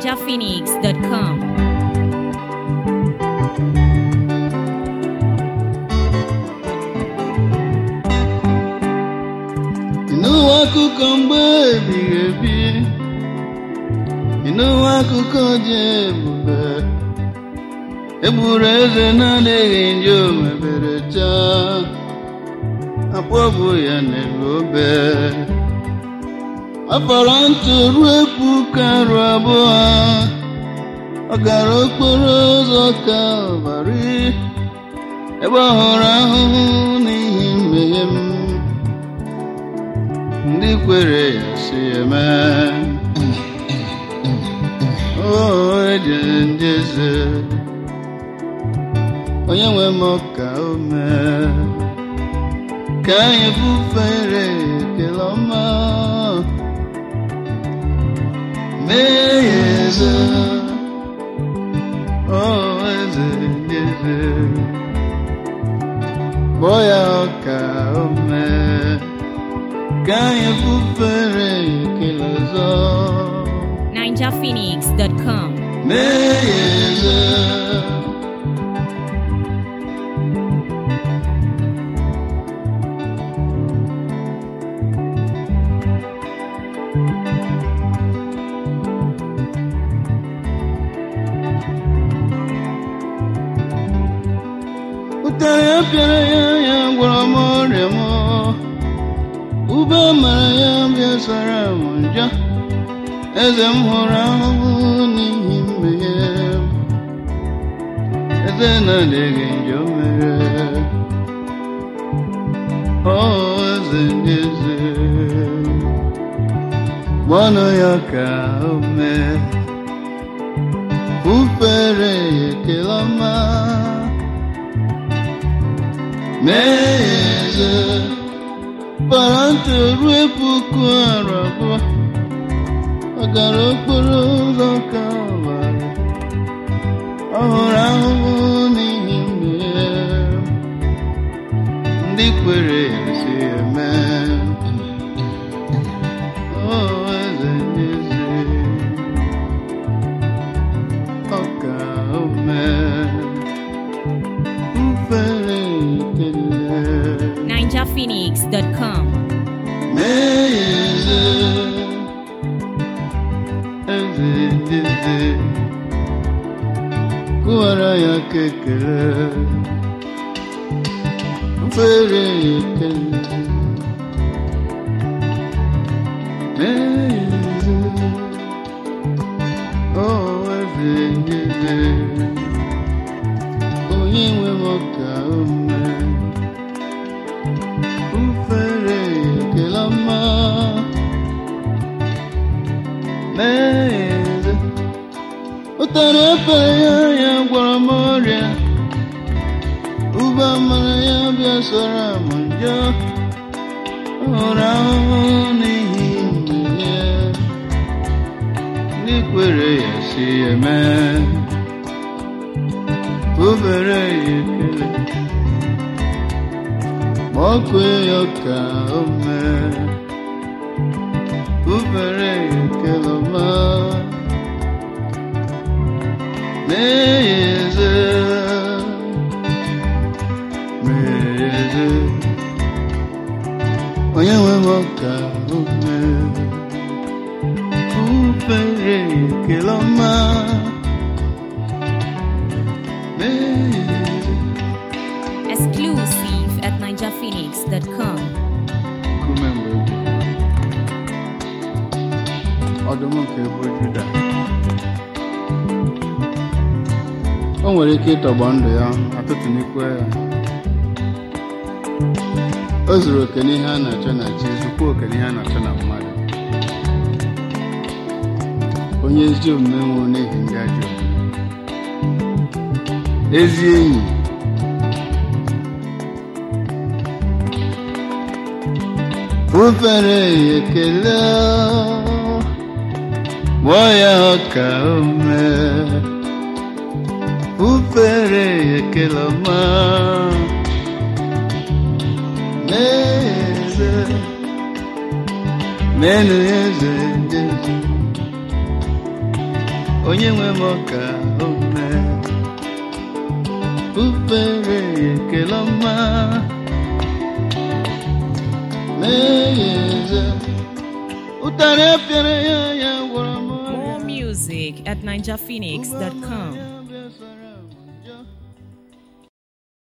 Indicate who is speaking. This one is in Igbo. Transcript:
Speaker 1: ninjaphoenix.com.
Speaker 2: ịnụwa akụkọ mgbe ebighị ebi ịnụwa akụkọ dị ebube egburu eze na-adịghị nje omebere taa akpọbụ ya n'elu obe ọ fọrọ ntụ ruo puku arụ abụọ ọ gara okporo ụzọ ka ọbara ebe ọ hụrụ ahụhụ n'ihi mmehie m ndị kwere ya si eme o ejere ndị eze onye nwe m ka o mee ka anyị fufere ekele ọma mee ya eze o eze ndị eze kpọọ ya ọka o mee ka anyị fufere ekele ọzọ
Speaker 1: ninjaphoenix.com.
Speaker 2: mee ya eze ụtarị ya pịara ya ya gwọrọ m ọrịa m ube mara ya bịa sara m njọ eze m hụrụ ahụhụ n'ihi mmehie m. eze na-adịghị njọ mere ọ eze ndị eze gbanụ ya ka o mee ufere ya ekele ọma mee ya eze bara ntị ruo puku arụ abụọ ọ gara okporo ụzọ ka ọbara ọ hụrụ ahụhụ n'ihi mmehie ndị kwere ya si eme o eze ndị eze ọ ka o mee ufere ekele
Speaker 1: ninjaphoenix.com.
Speaker 2: mee ya eze eze ndị eze kụwara ya ka ekele mfere ya ekele mee ya eze o eze ndị eze onye nwe m ka o mee ufere ekele ọma n'eze ụtara efere ya ya gwọrọ m ọrịa ube amara ya bịa sọrọ m njọ ọ hụrụ ahụhụ n'ihi mmehie ndị kwere ya si eme obere ya ekele ma ọ kwee ya ka o mee ubere ya ekele ọma mee ya eze mee ya eze onye nwe m ka o mee ubere ya ekele ọma mee ya eze
Speaker 1: Exclusive at ninjaphoenix.com.
Speaker 2: nkume mgbe ebighị ọdụm nke ebo juda o nwere ike ịtọgbọ ndụ ya atụtụnikwe ya o zuru oke n'ihe a na-achọ na chi zukwa oke n'ihe a na-achọ na mmadụ onye ezi omume nwụrụ n'ihi ndị ajọ omume. ezi enyi ufere ya ekele gbọọ ya ọka ome ufere ya ekele ọma mee eze menu eze ndị eze onye nwe m ọka ome ufere ya ekele ọma mee ya eze ụtarị apịara ya ya gwara m ọrịa
Speaker 1: More music at ninjaphoenix.com.
Speaker 2: ya bịa sara